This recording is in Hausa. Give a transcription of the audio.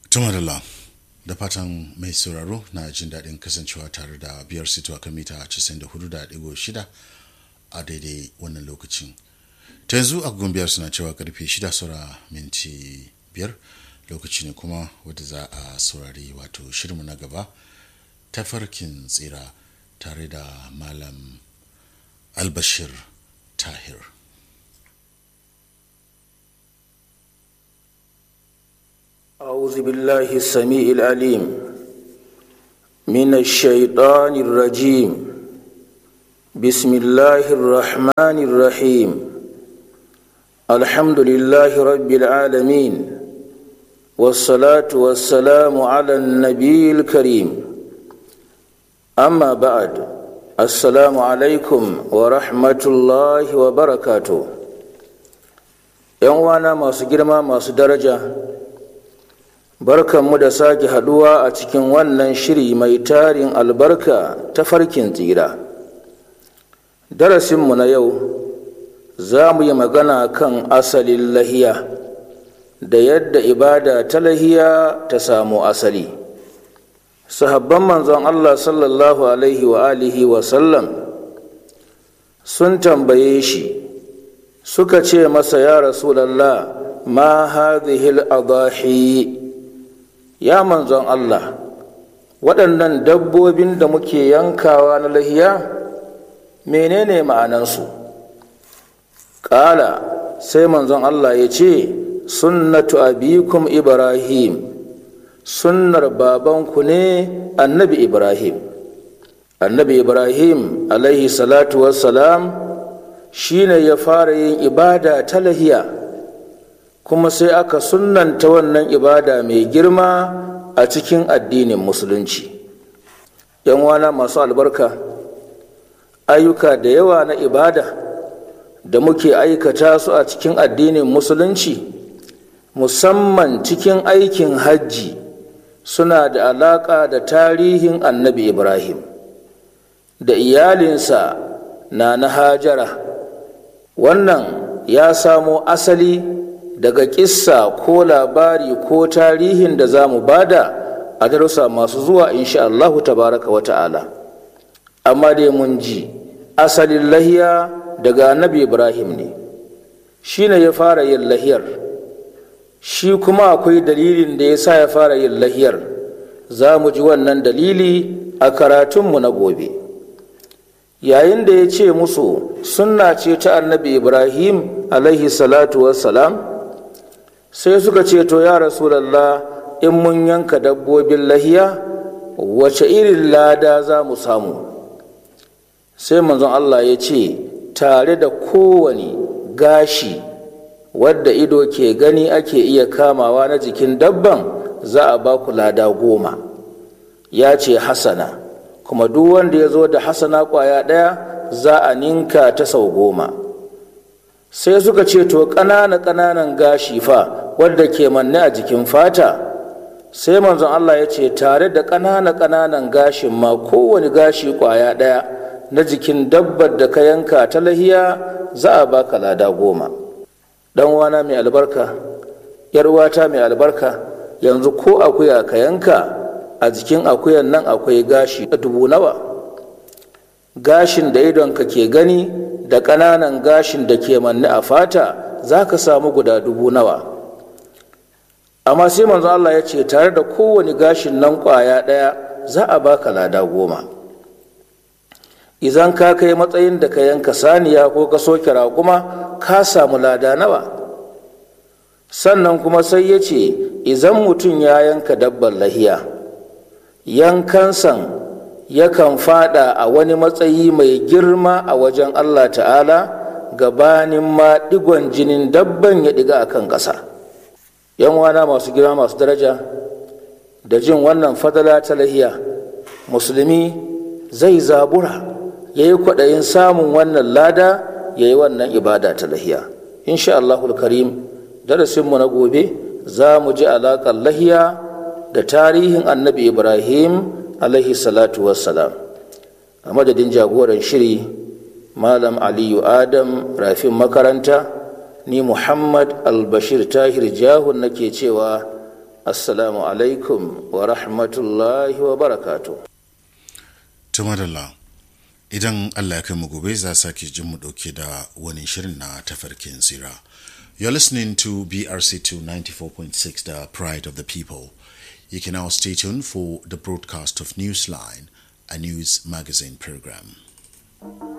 tumarila da fatan mai sauraro na jin daɗin kasancewa tare da biyar sito a kan mita 94.6 a daidai wannan lokacin ta yanzu a biyar suna cewa karfe 6 saura minti biyar lokaci ne kuma wadda za a saurari wato shirinmu na gaba tafarkin tsira tare da malam albashir tahir أعوذ بالله السميع العليم من الشيطان الرجيم بسم الله الرحمن الرحيم الحمد لله رب العالمين والصلاة والسلام على النبي الكريم أما بعد السلام عليكم ورحمة الله وبركاته يوانا ما سجرما ما سدرجه barkanmu da sake haduwa a cikin wannan shiri mai tarin albarka ta farkin tsira darasinmu na yau za mu yi magana kan asalin lahiya da yadda ibada ta lahiya ta samu asali sahabban manzon allah sallallahu alaihi wa alihi wa sallam sun tambaye shi suka ce masa ya rasulallah ma hadhihi al-adahi ya manzon Allah waɗannan dabbobin da muke yankawa na lahiya menene ma'anansu ƙala sai manzon Allah ya ce sunnatu abikum ibrahim sunnar babanku ne annabi ibrahim annabi ibrahim alaihi salatu wassalam shine ya fara yin ibada ta lahiya kuma sai aka sunnanta wannan ibada mai girma a cikin addinin musulunci yan wana masu albarka ayyuka da yawa na ibada da muke aikata su a cikin addinin musulunci musamman cikin aikin hajji suna da alaƙa da tarihin annabi ibrahim da iyalinsa na na hajara wannan ya samo asali daga kissa ko labari ko tarihin da za mu bada a darussa masu zuwa insha Allah tabaraka wa ta'ala amma dai mun ji asalin lahiya daga annabi ibrahim ne shi ne ya fara yin lahiyar shi kuma akwai dalilin da ya sa ya fara yin lahiyar za mu ji wannan dalili a karatunmu na gobe yayin da ya ce musu sunna ce ta annabi ibrahim alaihi salatu wassalam sai suka ce to ya rasulallah in mun yanka dabbobin lahiya wace irin lada za mu samu sai manzon Allah ya ce tare da kowane gashi wadda ido ke gani ake iya kamawa na jikin dabban za a ba ku lada goma ya ce hasana kuma duk wanda ya zo da hasana kwaya ɗaya za a ninka ta sau goma sai suka ce to ƙanana ƙananan gashi fa wadda ke manne a jikin fata sai manzon Allah ya ce tare da ƙanana ƙananan gashin ma kowane gashi ƙwaya ɗaya na jikin dabbar da ka yanka ta lahiya za a baka lada goma ɗan wana mai albarka yarwata mai albarka yanzu ko akuya ka yanka a jikin akuyan nan akwai gashi dubu nawa gashin da idonka ke gani da ƙananan gashin da ke manne a fata za ka samu guda dubu nawa amma sai manzo Allah ya ce tare da kowane gashin nan ƙwaya ɗaya za a baka lada goma idan ka kai matsayin da ka yanka saniya ko ka soke raƙuma ka samu lada nawa sannan kuma sai ya ce idan mutum ya yanka dabbar lahiya yankansan yakan fada a wani matsayi mai girma a wajen Allah ta'ala gabanin ma digon jinin dabban ya diga a kan ƙasa yan wana masu girma masu daraja da jin wannan fadala ta lahiya musulmi zai zabura ya yi kwaɗayin samun wannan lada ya yi wannan ibada ta lahiya insha Allahul karim darasinmu na gobe za mu ji alaƙar lahiya da tarihin annabi ibrahim alaihi salatu wassalam a madadin jagoran shiri malam aliyu adam rafin makaranta ni muhammad albashir tahir jahun nake cewa assalamu alaikum wa rahmatullahi wa barakatu tumadalla idan allah ya kai mu gobe za sake jin mu dauke da wani shirin na tafarkin tsira you're listening to brc2 94.6 the pride of the people you can now stay tuned for the broadcast of newsline a news magazine program